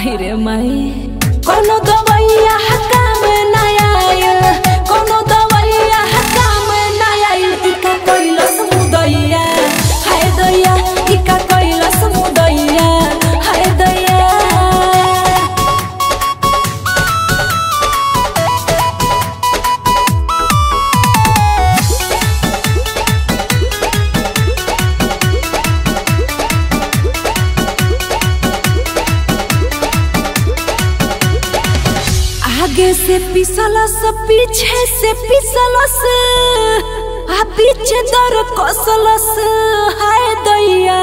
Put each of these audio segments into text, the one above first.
आहिरे माई कोनो दवैया काम ना आयल कोनो दवैया काम ना आयल इका कैलस मुदैया हाय दैया इका कैलस मुदैया हाय दैया आगे से पिसलस पीछे से पिसलस आ पीछे दर कसलस हाय दैया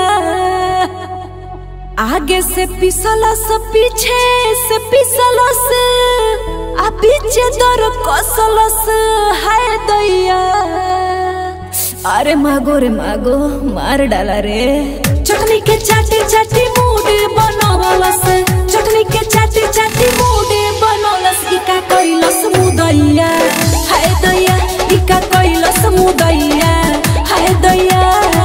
आगे से पिसलस पीछे से पिसलस आ पीछे दर कसलस हाय दैया अरे मागो रे मागो मार डाला रे चटनी के चाटी चाटी मूड बनवलस चटनी के चाटी चाटी मूड बनवलस इका कैलस मुदैया हाय दैया इका कैलस मुदैया हाय दैया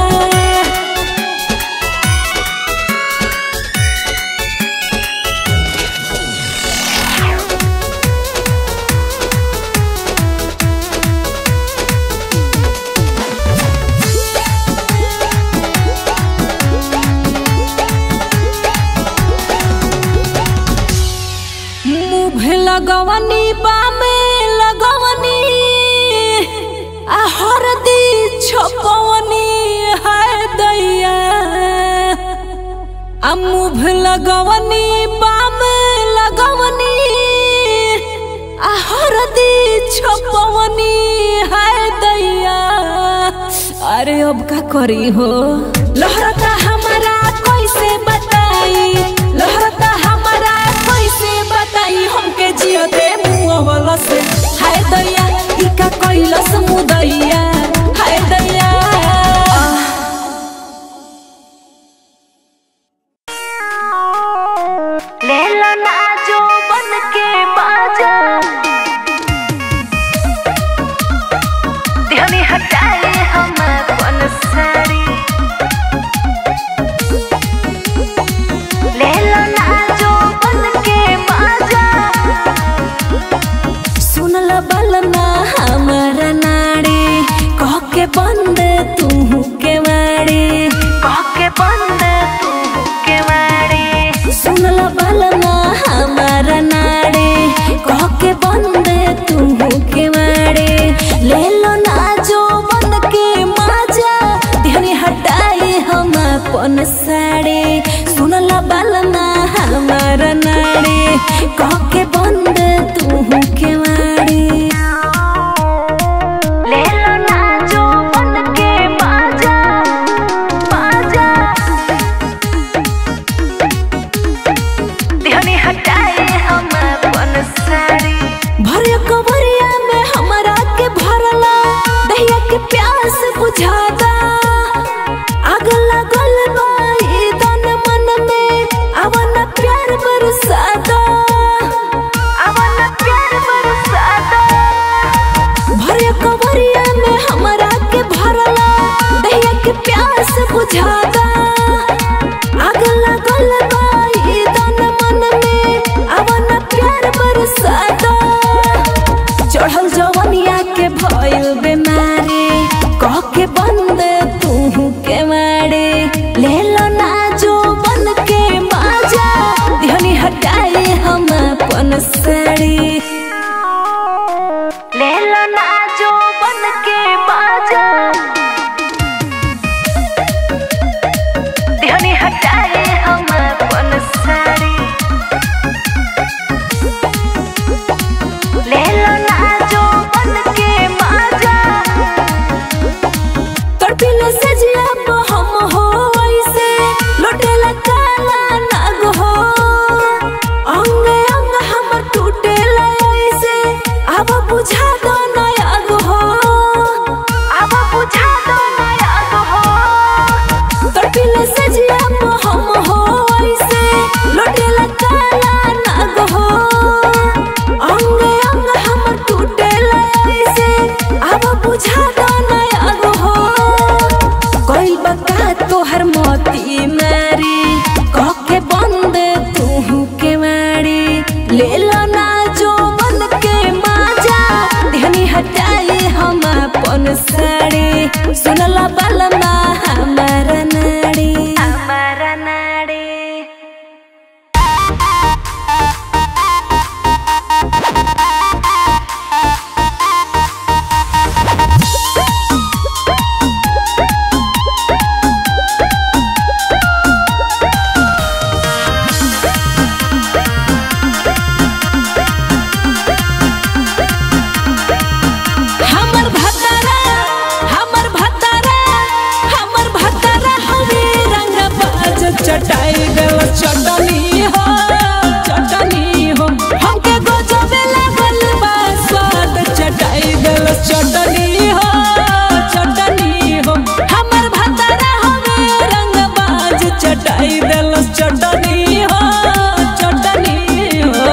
मुँह लगवनी बामे लगवनी आ हरदी छपवनी हाय दैया आ मुँह लगवनी बामे लगवनी आ हरदी छपवनी हाय दैया अरे अब का करी हो लहरता हमारा कैसे बताई लहरता हमारा कैसे बताई हमके जियो दे मुआवला से हाय दैया इका कैलस मुदैया हाय दैया ले लो ना जो बन के बाजा ध्यान हटाए हम अपन साड़ी ले लो ना जो बन के बाजा सुनल बलमा हमारा नाड़ी कह के बंद तू के वाड़ी कह के बंद तू के मारी सुनल बलमा हमारा नाड़ी कह के बंद तू के वाड़ी ले लो ना जो बन के माजा ध्यान हटाई हम अपन साड़ी सुनल बलमा हमारा नाड़ी कह के बंद तू के वाड़ी ले लो ना जो बन के बाजा बाजा ध्यान हटाए हम अपन साड़ी भरे कवरिया में हमरा के भरला दहिया के प्यास बुझादा आग लगल बा ई तन मन में अवन प्यार बरसादा ले लो ना जो मन के माजा ध्यानी हटाई हम अपन साड़ी सुनला बलमा हमार नाड़ी हमारा नाड़ी हमर भतारा हमर भतारा हमर भतारा हवे रंग बाज चटाई गल चटनी हो चटनी हो हमके गजबे लागल बा स्वाद चटाई गल चटनी हो चटनी हो हमर भतारा हवे रंग बाज चटाई गल चटनी हो चटनी हो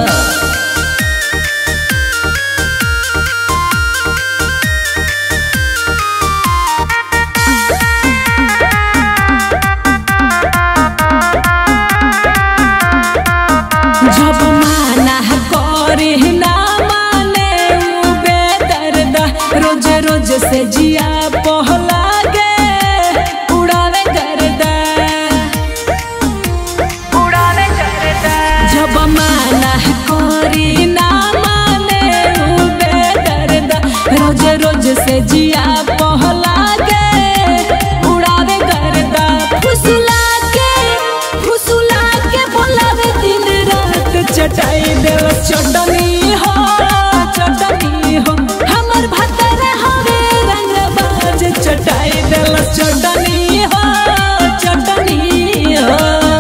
जब माना करे ना माने उ बेदर्द रोज रोज से जिया पहला गे उड़ावे गर्दा उड़ावे करता जब माना करे ना माने उ बेदर्द रोज रोज से जिया पहला गे उड़ावे गर्दा फुसला के फुसला के बोलावे दिन रात चटाई देव चटनी हो चटनी हो हमर भतरा हवे रंग बाज चटाई देव चटनी हो चटनी हो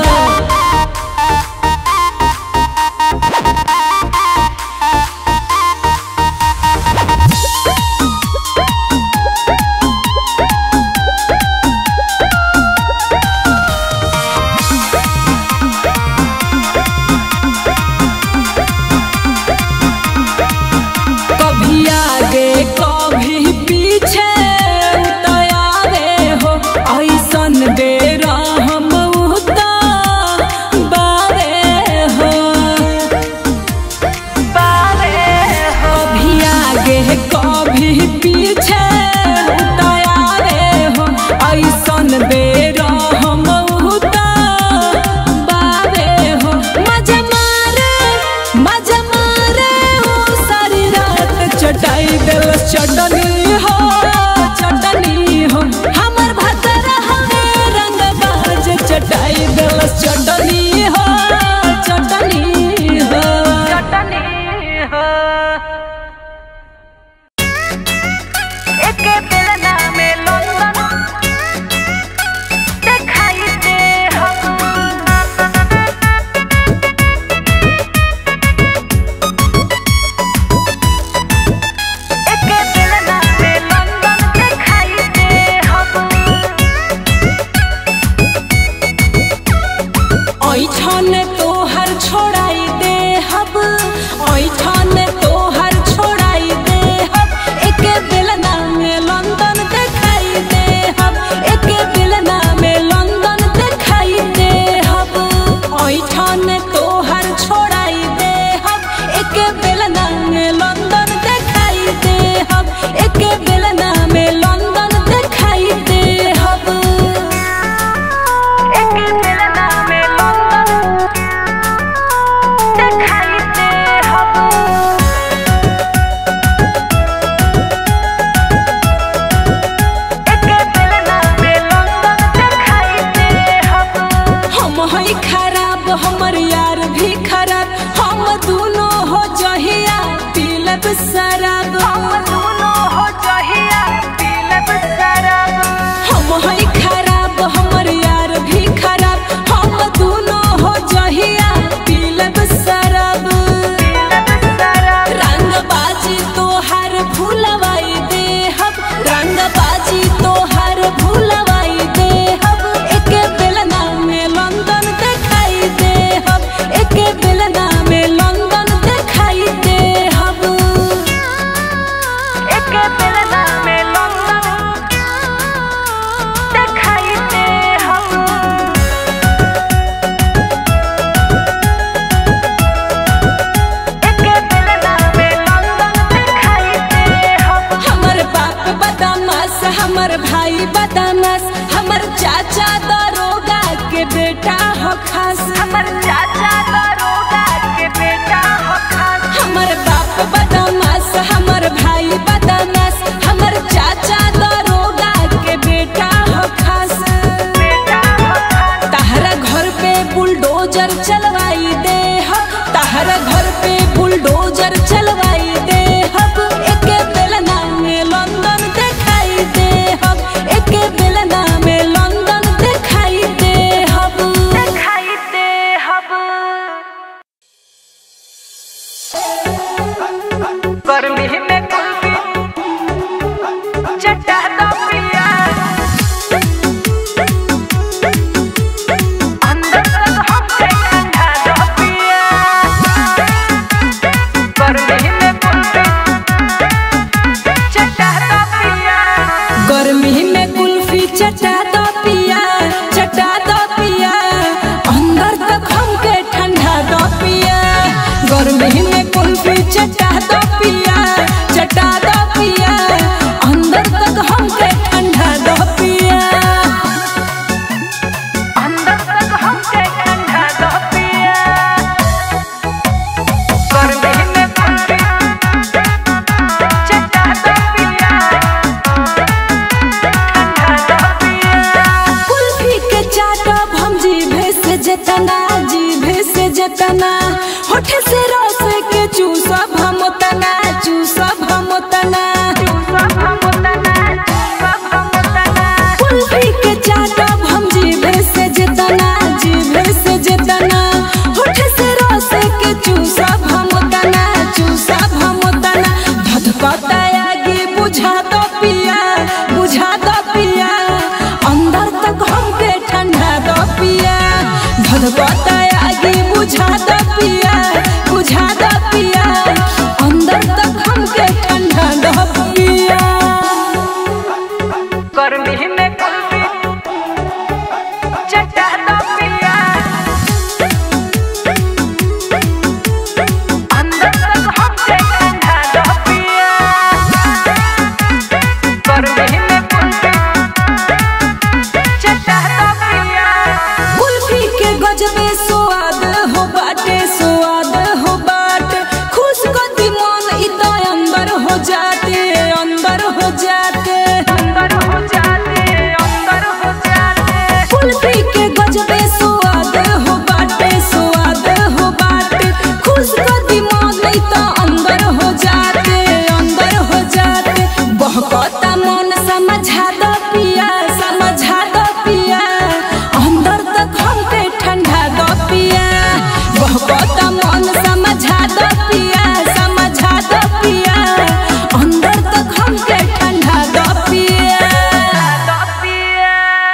कभी आगे कभी पीछे उतयारे हो ऐसन बेरा हम उता बारे हो बावे हो कभी आगे कभी पीछे उतयारे हो ऐसन बेरा हम उता बारे हो मजा मारे मजा मारे हो सारी रात चटाई दिल चटनी हो चटनी हो हमर भतरा हवे रंग बाज चटाई दिल चटनी हो चटनी हो चटनी हो एके बेलना में लंदन दिखाई दे हम एके बेलना में लंदन दिखाई दे हम ऐठन तोहर छोड़ाई दे हब ऐठन तोहर छोड़ाई दे हब एके बेलना में लंदन देखाई दे हब एके बेलना में लंदन देखाई दे हब ऐठन तोहर छोड़ाई दे हब एके बेलना में लंदन देखाई दे हब एके बेलना में लंदन देखाई दे हब एके बेलना में लंदन दिखाई दे हम एके बेलना में लंदन दिखाई दे हम हम हई खराब हमर यार भी खराब हम दोनों हो जहिया पीलब शराब हम दोनों हो जहिया पीलब शराब हम हई खराब हमर यार भी खराब हम दोनों हो जहिया पीलब शराब पीलब शराब रंग बाजी तोहार भूलवाई दे हब रंग बाजी तोहार भूलवाई दे हब एके बेलना में लंदन देखाई दे हब एके बेलना में लंदन देखाई दे हब बदमाश हमर चाचा दरोगा के बेटा हो खास हमर चाचा दरोगा के बेटा हो खास हमर बाप बदमाश हमर भाई बदमाश हमर चाचा दरोगा के बेटा हो खास बेटा हो खास तहरा घर पे बुलडोजर चलवाई दे हम तहरा घर पे बुलडोजर चलवाई दे हम एके बेलना में लंदन दिखाई दे हम एके बेलना में लंदन दिखाई दे हम दिखाई दे हब गर्मी में कुल्फी चटा दो पिया अंदर तक हमसे ठंडा दो पिया गर्मी में कुल्फी चटा दो पिया गर्मी में कुल्फी चटा दो पिया चटा दो पिया अंदर तक हमके ठंडा दो पिया गर्मी में कुल्फी चटा दो पिया चटा दो पिया अंदर तक हमके ठंडा दो पिया अंदर तक हमसे ठंडा दो पिया गर्मी में कुल्फी चटा दो पिया ठंडा दो पिया कुल्फी के चाटब हम जीभे से जतना जीभे से जतना होठ से रस के चूसब हम तना चूसब हम तना सब हम तना सब हम तना कुल्फी के चाटब हम जीभे से जतना जीभे से जतना होठ से रस के चूसब हम तना चूसब हम तना धधकता आगे बुझा दो पिया बुझा दो पिया अंदर तक हमके ठंडा दो पिया धधकता आगे बुझा दो पिया बुझा दो पिया अंदर तक हमके ठंडा दो पिया गर्मी में कुल्फी चटा दो पिया अंदर तक हमसे ठंडा दो पिया गर्मी में कुल्फी चटा दो पिया कुल्फी के गजबे स्वाद हो बाटे स्वाद हो बाटे खुश गति मन इत अंदर हो जाते अंदर हो जाते अंदर हो जाते अंदर हो जाते कुल्फी के गजबे स्वाद हो बाटे स्वाद हो बाटे खुश गति मन इत अंदर हो जाते अंदर हो जाते बहकता मन समझा दो पिया समझा दो पिया अंदर तक हमके ठंडा दो पिया बहकता मन समझा दो पिया समझा दो पिया अंदर तक हमके ठंडा दो पिया दो पिया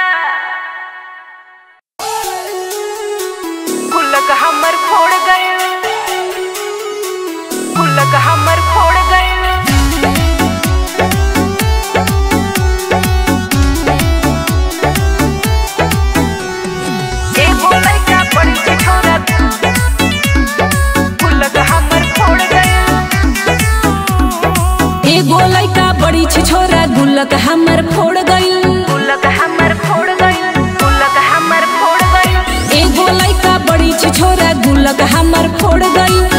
गुल्लक हमर फोड़ गए गुल्लक हमर फोड़ गए एगो लइका बड़ी के छोरा गुल्लक हमर फोड़ गए एगो लइका बड़ी छ छोरा गुल्लक हमर फोड़ गइल गुल्लक हमर फोड़ गए गुल्लक हमर फोड़ गए एगो लइका बड़ी छ छोरा गुल्लक हमर फोड़ गइल